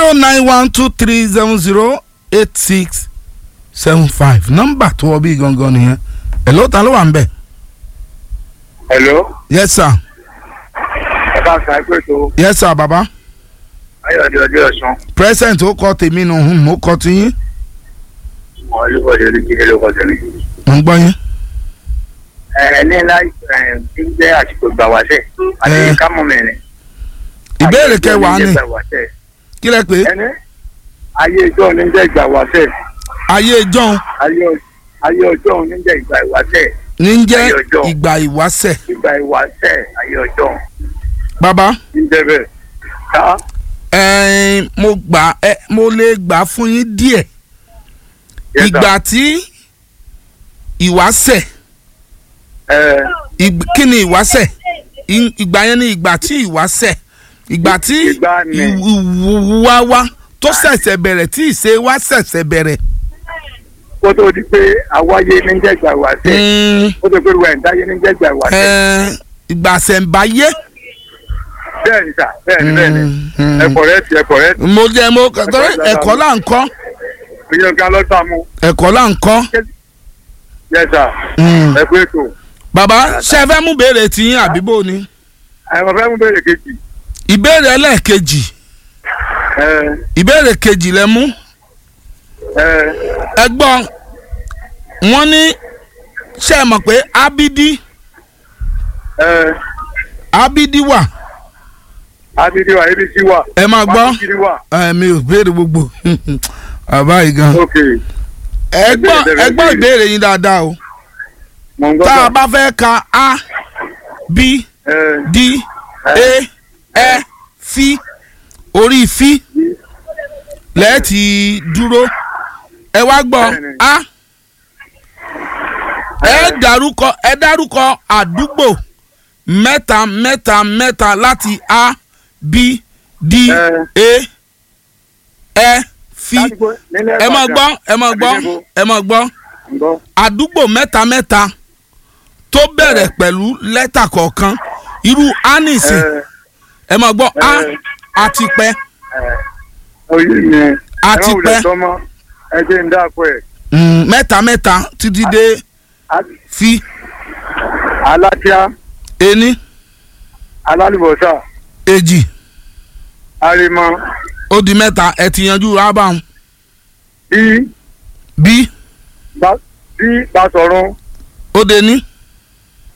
zero nine one two three seven zero eight six seven five nọ́mbà tó wọ bí gangan nìyẹn hello ta ló wà ń bẹ̀. hello yes sir ẹ bá sàn pé tó yes sir baba ayọ̀dẹ ọjọ́ ọ̀sán present ó kọ tèmi nù hùn mo kọ tiyín wọn olùkọ́jọ ní kíkẹ́ ló kọjọ ní. mo ń gbọ́ yín. ẹ ní láì ẹ tí ń jẹ́ àsìkò gbà wáṣẹ̀ àti Eh. kámú mẹ́rin. ìbéèrè kẹwàá ni kí lẹ pé ẹni ayé ìjọ ní jẹ́ ìgbà wáṣẹ̀ ayé john ayé ọ- ayé ọjọ́ ní jẹ́ ìgbà ìwáṣẹ̀ ní ń jẹ́ Ayé ọjọ́. ìgbà ìwáṣẹ̀ ìgbà ìwáṣẹ̀ ayé ọjọ́ baba ń jẹ́ bẹ́ẹ̀. ká ẹ̀ẹ́n, mo gbà ẹ mo lè gbà fún yín díẹ̀ Yes, sir. ìgbà tí ìwáṣẹ̀ ẹ ìgb- kí ni ìwáṣẹ̀ Ì- ìgbà yẹn ni ìgbà tí ìwáṣẹ̀ ìgbà tí Ìgbà ni. ìwúwá wá tó ṣẹ̀ṣẹ̀ bẹ̀rẹ̀ tí ìṣe wá ṣẹ̀ṣẹ̀ bẹ̀rẹ̀. kó tó di pé àwáyé ní jẹ́ ìgbà ìwáṣẹ̀ Mm, kó tó pé ruwa ìdáyé ní jẹ́ ìgbà ìwáṣẹ̀. ẹ̀ẹ́n, ìgbà ṣẹ̀ǹbáyé. bẹ́ẹ̀ ni sà bẹ́ẹ̀ ni bẹ́ẹ̀ ni Mm, ẹ kọ̀rẹ́tì ẹ kọ̀rẹ́tì mo jẹ́ mo torí ẹ̀kọ́ là ń kọ́ ìyẹn kan lọ́sàn mú ẹ̀kọ́ là ń kọ́. yẹ sà Mm. ẹ pé tó bàbá ṣe fẹ́ mú béèrè tiyín àbíbò ni. àwọn fẹ́ mú béèrè kejì ìbéèrè ẹlẹ́ẹ̀kejì ẹ ìbéèrè kejì lẹ mú ẹ ẹ gbọ́ wọ́n ní ṣe é mọ̀ pé abidi ẹ abidi wà abidi wa abc wa ẹ máa gbọ́ abidi wa ẹ mi ò béèrè gbogbo àbá yìí gan ok ẹ gbọ́ ẹ gbọ́ ìbéèrè yín dáadáa o mọ̀ ń gbọ́ tá a sà bá fẹ́ ka a b ẹ d e ẹ fi orí fi lẹ́ẹ̀tì dúró ẹ wá gbọ́ Bẹ́ẹ̀ni. a ẹ dárúkọ ẹ dárúkọ àdúgbò mẹ́ta mẹ́ta mẹ́ta láti a b d e ẹ fi ládùúgbò nílẹ̀ ẹ máa Ìbàdàn. gbọ́ ẹ máa gbọ́ Àbí níbo? ẹ máa gbọ́ ń gbọ́ àdúgbò mẹ́ta mẹ́ta tó bẹ̀rẹ̀ pẹ̀lú lẹ́tà kọ̀ọ̀kan irú anisi ẹ ẹ máa gbọ́ a ẹ. àti pẹ́ ẹ oyè mi Àti ẹ má wulẹ̀ pẹ́. sọmọ ẹ jẹ́ ń dáko ẹ̀ mm, mẹ́ta mẹ́ta títí dé fi alátíá ení alálùbọ̀sà èjì arimọ ó di mẹ́ta ẹ ti yanjú abáhùn bí bí bá bí Basọ̀run ó de ní